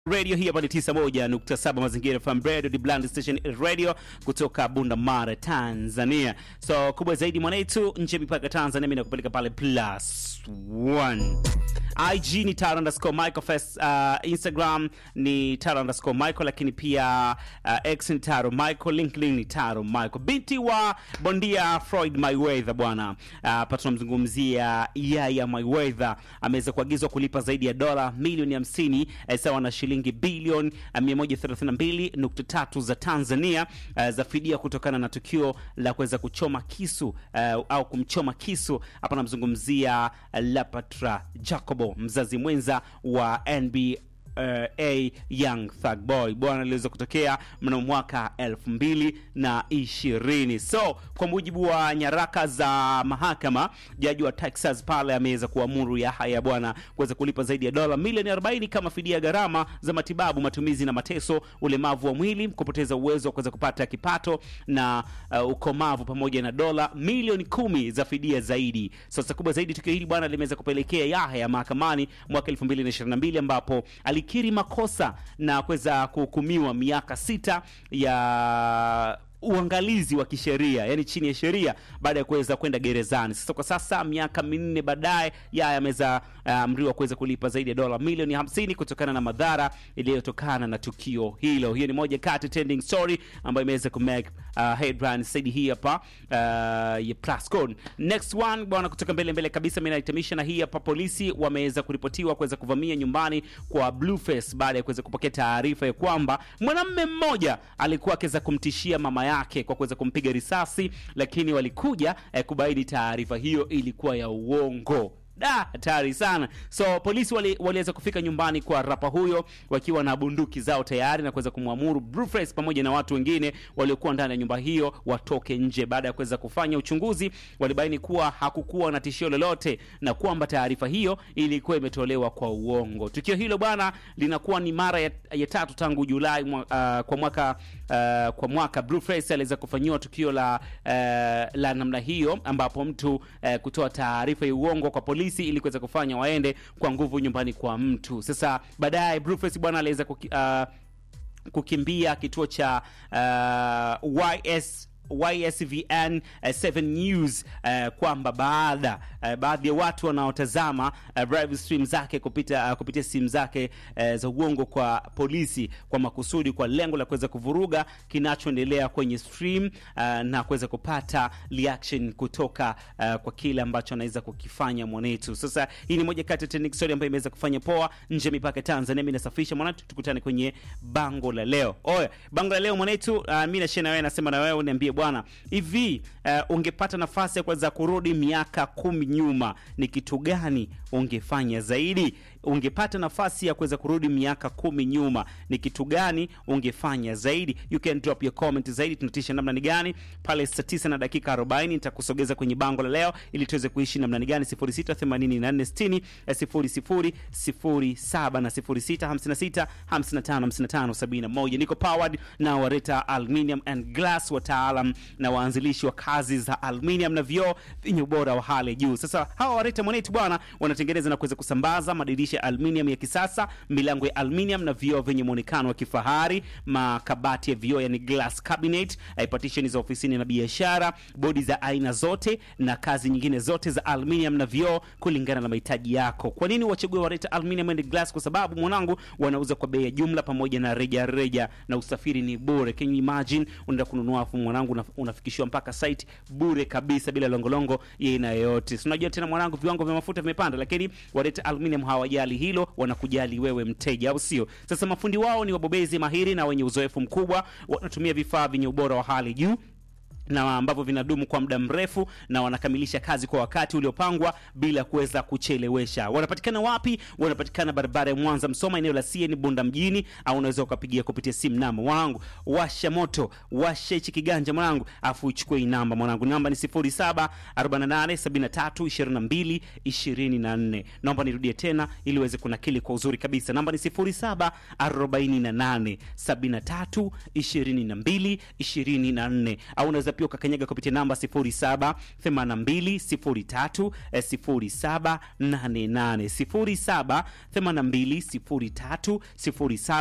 radio hii hapa ni 91.7 mazingira FM radio the Bland station radio kutoka Bunda Mara Tanzania. So kubwa zaidi mwanetu nje mipaka Tanzania, mimi nakupeleka pale plus one. IG ni tara underscore Michael Fest, uh, Instagram ni tara underscore Michael, lakini pia uh, X ni taro Michael, LinkedIn ni taro Michael. Binti wa bondia Floyd Mayweather bwana, uh, hapa tunamzungumzia Yaya Mayweather ameweza kuagizwa kulipa zaidi ya dola milioni 50 eh, sawa na shilingi bilioni 132.3 za Tanzania uh, za fidia kutokana na tukio la kuweza kuchoma kisu uh, au kumchoma kisu. Hapa namzungumzia uh, Lapatra Jacobo, mzazi mwenza wa NBA uh, a young thug boy bwana aliweza kutokea mnamo mwaka elfu mbili na ishirini so kwa mujibu wa nyaraka za mahakama jaji wa texas pale ameweza kuamuru yahaya bwana kuweza kulipa zaidi ya dola milioni 40 kama fidia ya gharama za matibabu matumizi na mateso ulemavu wa mwili kupoteza uwezo wa kuweza kupata kipato na uh, ukomavu pamoja na dola milioni kumi za fidia zaidi sasa kubwa zaidi tukio hili bwana limeweza kupelekea yahaya mahakamani mwaka 2022 ambapo alikiri makosa na kuweza kuhukumiwa miaka sita ya uangalizi wa kisheria yani chini ya sheria baada ya kuweza kwenda gerezani sasa kwa sasa miaka minne baadaye yaya ameweza amriwa uh, kuweza kulipa zaidi ya dola milioni 50 kutokana na madhara iliyotokana na tukio hilo hiyo ni moja kati trending story ambayo imeweza kumake uh, headline saidi hii hapa uh, ya Plascon. next one bwana kutoka mbele mbele kabisa mimi naitamisha na hii hapa polisi wameweza kuripotiwa kuweza kuvamia nyumbani kwa Blueface baada ya kuweza kupokea taarifa ya kwamba mwanamume mmoja alikuwa akiweza kumtishia mama yake kwa kuweza kumpiga risasi lakini walikuja eh, kubaini taarifa hiyo ilikuwa ya uongo da hatari sana so polisi waliweza wali kufika nyumbani kwa rapa huyo wakiwa na bunduki zao tayari na kuweza kumwamuru Blueface pamoja na watu wengine waliokuwa ndani ya nyumba hiyo watoke nje baada ya kuweza kufanya uchunguzi walibaini kuwa hakukuwa na tishio lolote na kwamba taarifa hiyo ilikuwa imetolewa kwa uongo tukio hilo bwana linakuwa ni mara ya, ya tatu tangu julai mwa, uh, kwa mwaka uh, kwa mwaka Blueface aliweza kufanyiwa tukio la uh, la namna hiyo ambapo mtu uh, kutoa taarifa ya uongo kwa polisi polisi ili kuweza kufanya waende kwa nguvu nyumbani kwa mtu sasa baadaye Blueface bwana aliweza kuki, uh, kukimbia kituo cha uh, YS YSVN uh, 7 News uh, kwamba baada uh, baadhi ya watu wanaotazama uh, live stream zake kupita uh, kupitia simu zake uh, za uongo kwa polisi kwa makusudi kwa lengo la kuweza kuvuruga kinachoendelea kwenye stream uh, na kuweza kupata reaction kutoka uh, kwa kile ambacho anaweza kukifanya mwanetu. Sasa hii ni moja kati ya trending story ambayo imeweza kufanya poa nje ya mipaka Tanzania. Mimi nasafisha mwanetu, tukutane kwenye bango la leo. Oya, bango la leo mwanetu, uh, mimi na shena wewe nasema na wewe uniambie bwana hivi uh, ungepata nafasi ya kuweza kurudi miaka kumi nyuma ni kitu gani ungefanya zaidi ungepata nafasi ya kuweza kurudi miaka kumi nyuma ni kitu gani ungefanya zaidi you can drop your comment zaidi tunatisha namna ni gani pale saa 9 na dakika 40 nitakusogeza kwenye bango la leo ili tuweze kuishi namna ni gani 068460 0007 na 0656 555571 niko powered na wareta aluminium and glass wataalam na waanzilishi wa kazi za aluminium na vioo vyenye ubora wa hali juu sasa hawa wareta mwanetu bwana wanatengeneza na kuweza kusambaza madirisha ya aluminium ya kisasa milango ya aluminium na vioo vyenye muonekano wa kifahari makabati ya vioo yani glass cabinet eh, partition za ofisini na biashara bodi za aina zote na kazi nyingine zote za aluminium na vioo kulingana na mahitaji yako kwa nini wachague wareta aluminium and glass kwa sababu mwanangu wanauza kwa bei ya jumla pamoja na reja reja na usafiri ni bure can you imagine unaenda kununua afu mwanangu una, unafikishiwa mpaka site bure kabisa bila longolongo ya aina yoyote so, unajua tena mwanangu viwango vya mafuta vimepanda lakini wareta aluminium hawajali hilo wanakujali wewe mteja au sio sasa mafundi wao ni wabobezi mahiri na wenye uzoefu mkubwa wanatumia vifaa vyenye ubora wa hali juu na ambavyo vinadumu kwa muda mrefu na wanakamilisha kazi kwa wakati uliopangwa bila kuweza kuchelewesha. Wanapatikana wapi? Wanapatikana barabara ya Mwanza Msoma, eneo la CN Bunda mjini, au unaweza ukapigia kupitia simu namba. Mwanangu, washa moto, washa hichi kiganja mwanangu, afu uchukue hii namba mwanangu. Namba ni 0748732224. Naomba nirudie tena ili uweze kunakili kwa uzuri kabisa. Namba ni 0748732224 au unaweza pia ukakanyaga kupitia namba 07 82 03 0788 07 82 03 07